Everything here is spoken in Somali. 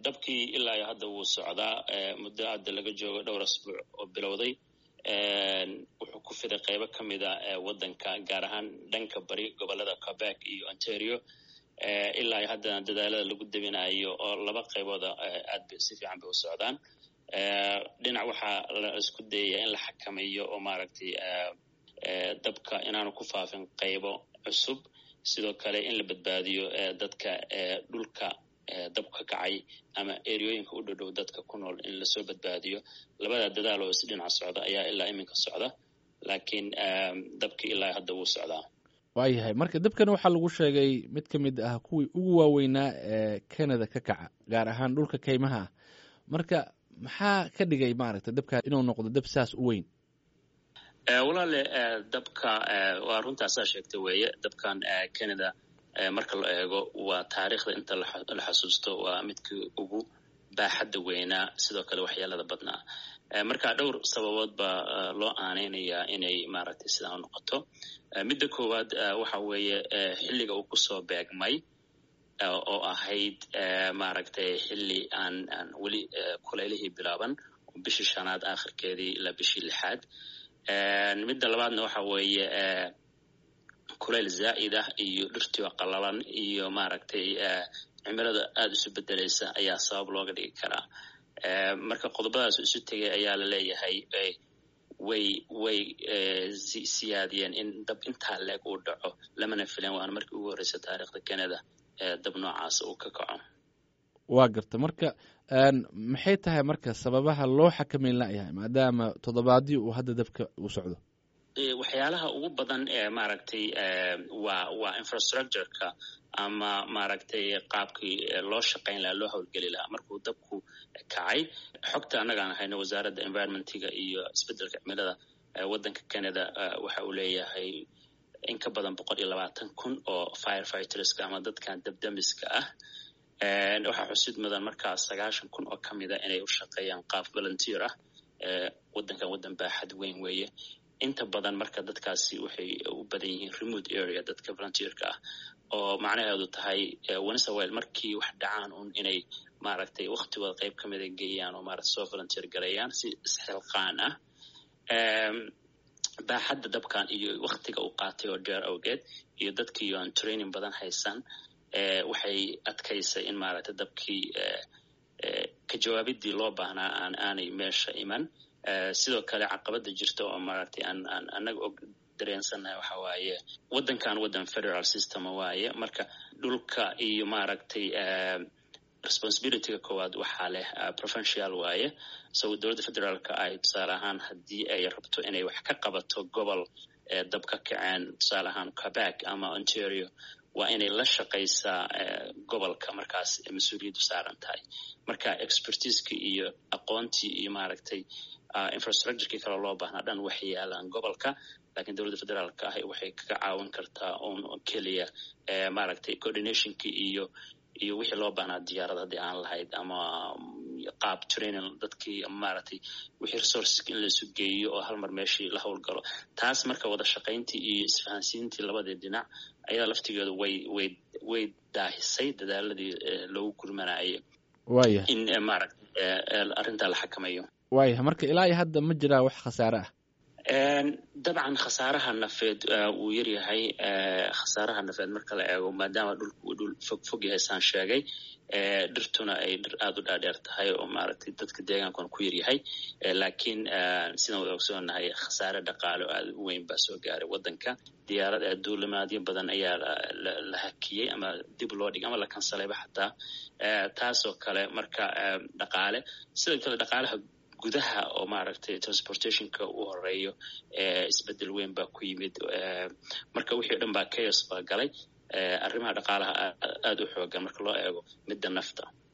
dabkii ilaa iyo hadda wuu socdaa muddo hadda laga joogo dhowr asbuuc oo bilowday wuxuu ku fiday qeybo ka mida waddanka gaar ahaan dhanka bari gobolada quebec iyo ontario ilaa iyo haddana dadaalada lagu debinayo oo laba qaybooda aad bay si fiican bay u socdaan dhinac waxaa la isku dayaya in la xakameeyo oo maaragtay dabka inaanu ku faafin qaybo cusub sidoo kale in la badbaadiyo dadka dhulka dab ka kacay ama eriyooyinka u dhodhow dadka ku nool in lasoo badbaadiyo labada dadaal oo isdhinac socda ayaa ilaa iminka socda laakiin dabkii ilaa hadda wuu socdaa waayahay marka dabkan waxaa lagu sheegay mid ka mid ah kuwii ugu waaweynaa ee canada ka kaca gaar ahaan dhulka kaymaha ah marka maxaa ka dhigay maaragtay dabka inuu noqdo dab saas u weyn walaale dabka waa runtaasaa sheegtay weeye dabkan canada marka la eego waa taariikhda inta la xasuusto waa midkii ugu baaxadda weynaa sidoo kale waxyeelada badnaa marka dhowr sababood baa loo aaneynayaa inay maaragtay sidaa noqoto midda koowaad waxa weeye xilliga uu kusoo beegmay oo ahayd maaragtay xilli aan aan weli kuleylihii bilaaban bishii shanaad aakhirkeedii ilaa bishii lixaad midda labaadna waxa weeye kuleyl zaa'id ah iyo dhirtiioo qalalan iyo maaragtay cimilada aada isu bedelaysa ayaa sabab looga dhigi karaa marka qodobadaas isu tegay ayaa la leeyahay way way siyaadiyeen in dab intaa leeg uu dhaco lamana filan waana markii ugu horreysa taariikhda canada dab noocaas uu ka kaco waa garta marka maxay tahay marka sababaha loo xakameyn layahay maadaama toddobaadii uu hadda dabka uu socdo waxyaalaha ugu badan ee maaragtay waa waa infrastructureka ama maaragtay qaabkii loo shaqayn lahaa loo howlgeli lahaa markuu dabku kacay xogta annagaan hayno wasaaradda environmentiga iyo isbeddelka cimilada waddanka canada waxa uu leeyahay in ka badan boqol iyo labaatan kun oo firefightreska ama dadkan dabdamiska ah waxaa xusid mudan markaa sagaashan kun oo ka mida inay u shaqeeyaan qaab volunteer ah waddankan waddan baaxad weyn weeye inta badan marka dadkaasi waxay u badan yihiin remote area dadka volunteerka ah oo macnaheedu tahay wenesawel markii wax dhacaan un inay maaragtay waktigooda qayb ka mida geeyaan oo maarata soo volunteer gareeyaan si isxilqaan ah baaxadda dabkan iyo waktiga uu qaatay oo dheer awgeed iyo dadkiio aan training badan haysan waxay adkaysay in maaragtay dabkii ka jawaabidii loo baahnaa aan aanay meesha iman sidoo kale caqabada jirta oo maaragtay aan aan annaga og dareensannahay waxa waaye waddankan waddan federal system waaye marka dhulka iyo maaragtay responsibilityga koowaad waxaa leh provincial waaye so dowladda federaalka ay tusaale ahaan haddii ay rabto inay wax ka qabato gobol dab ka kaceen tusaale ahaan quebec ama ontario waa inay la shaqaysaa gobolka markaas mas-uuliyaddu saaran tahay marka expertiskii iyo aqoontii iyo maaragtay infrastructurekii kale loo baahnaa dhan waxay yaalaan gobolka lakiin dowladda federaalka ah waxay kaga caawin kartaa un keliya maaragtay coordinationkii iyo iyo wixii loo baahnaa diyaarad haddii aan lahayd ama qaab training dadkii maaragtay wixii resourceska in laisu geeyo oo hal mar meeshii la howlgalo taas marka wada shaqayntii iyo isfahansiintii labadii dhinac ayada laftigeedu way way way daahisay dadaaladii loogu gurmanayay waaya in maaragtay arrintaa la xakameeyo waaya marka ilaa iyo hadda ma jiraa wax khasaare ah dabcan khasaaraha nafeed wuu yaryahay khasaaraha nafeed marka la eego maadaama dhulku uu dhul fog fog yahay saan sheegay dhirtuna ay dhir aada u dhaadheer tahay oo maaragtay dadka deegaankuna ku yaryahay laakiin sidaan wada ogsoonahay khasaare dhaqaale oo aada u weyn baa soo gaaray waddanka diyaarad duulimaadyo badan ayaa la hakiyey ama dib loo dhigay ama la kansalayba xataa taasoo kale marka dhaqaale sidoo kale dhaqaalaha gudaha oo maaragtay transportationka u horeeyo isbedel weyn baa ku yimid marka wixii o dhan baa chaos baa galay arrimaha dhaqaalaha aada u xoogan marka loo eego midda nafta